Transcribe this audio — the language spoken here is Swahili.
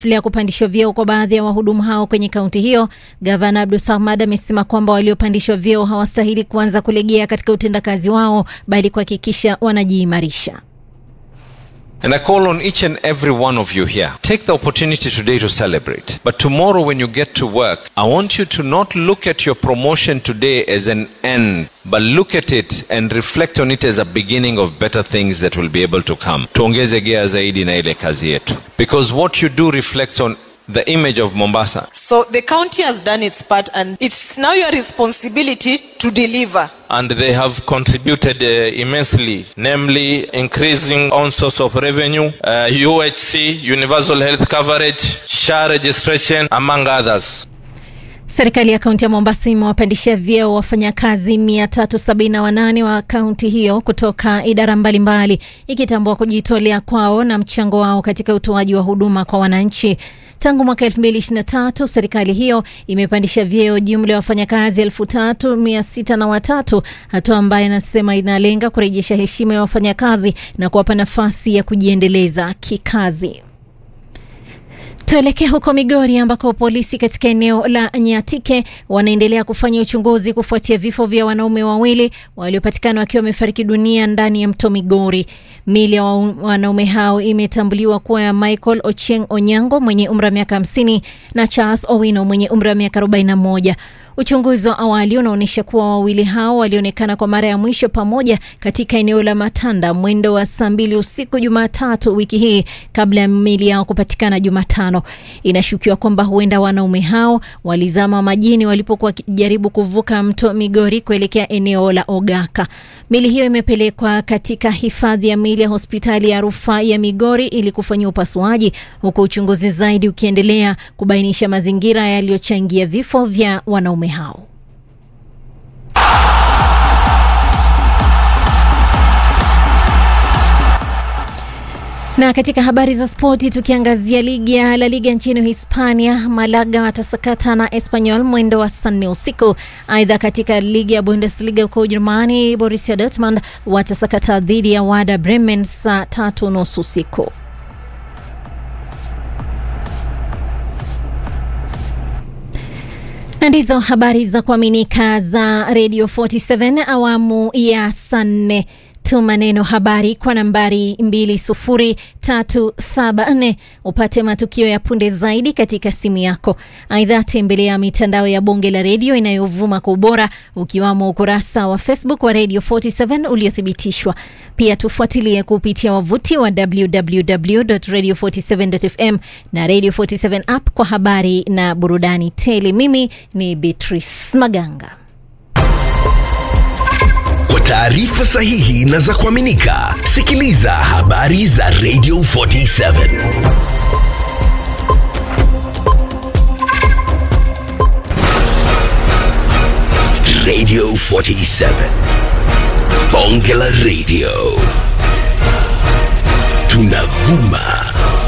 ya kupandishwa vyeo kwa baadhi ya wahudumu hao kwenye kaunti hiyo, gavana Abdul Samad amesema kwamba waliopandishwa vyeo hawastahili kuanza kulegea katika utendakazi wao, bali kuhakikisha wanajiimarisha. And I call on each and every one of you here. Take the opportunity today to celebrate. But tomorrow, when you get to work, I want you to not look at your promotion today as an end, but look at it and reflect on it as a beginning of better things that will be able to come. Tuongeze gea zaidi na ile kazi yetu. Because what you do reflects on the image of Mombasa. So the county has done its part, and it's now your responsibility to deliver. and they have contributed uh, immensely, namely increasing own source of revenue, uh, UHC, universal health coverage, SHA registration, among others. Serikali ya kaunti ya Mombasa imewapandishia vyeo wafanyakazi 378 wa kaunti hiyo kutoka idara mbalimbali, ikitambua kujitolea kwao na mchango wao katika utoaji wa huduma kwa wananchi. Tangu mwaka 2023 serikali hiyo imepandisha vyeo jumla ya wafanyakazi 3603 hatua ambayo inasema inalenga kurejesha heshima ya wafanyakazi na kuwapa nafasi ya kujiendeleza kikazi. Tuelekee huko Migori ambako polisi katika eneo la Nyatike wanaendelea kufanya uchunguzi kufuatia vifo vya wanaume wawili waliopatikana wakiwa wamefariki dunia ndani ya mto Migori. Mili ya wanaume hao imetambuliwa kuwa ya Michael Ochieng Onyango mwenye umri wa miaka 50 na Charles Owino mwenye umri wa miaka 41. Uchunguzi wa awali unaonyesha kuwa wawili hao walionekana kwa mara ya mwisho pamoja katika eneo la Matanda mwendo wa saa mbili usiku Jumatatu wiki hii kabla ya miili yao kupatikana Jumatano. Inashukiwa kwamba huenda wanaume hao walizama majini walipokuwa wakijaribu kuvuka mto Migori kuelekea eneo la Ogaka. Mili hiyo imepelekwa katika hifadhi ya mili ya hospitali ya rufaa ya Migori ili kufanyia upasuaji, huku uchunguzi zaidi ukiendelea kubainisha mazingira yaliyochangia vifo vya wanaume hao. Na katika habari za spoti tukiangazia ligi ya La Liga nchini Hispania, Malaga watasakata na Espanyol mwendo wa saa nne usiku. Aidha, katika ligi ya Bundesliga huko Ujerumani, Borussia Dortmund watasakata dhidi ya Werder Bremen saa tatu nusu usiku. Na ndizo habari za kuaminika za Radio 47 awamu ya saa nne. Tuma neno habari kwa nambari 20374 upate matukio ya punde zaidi katika simu yako. Aidha, tembelea mitandao ya Bunge la Redio inayovuma kwa ubora ukiwamo ukurasa wa Facebook wa Radio 47 uliothibitishwa. Pia tufuatilie kupitia wavuti wa www.radio47.fm na Radio 47 app kwa habari na burudani tele. Mimi ni Beatrice Maganga. Kwa taarifa sahihi na za kuaminika, sikiliza habari za Radio 47. Radio 47. Bonge la Radio. Tunavuma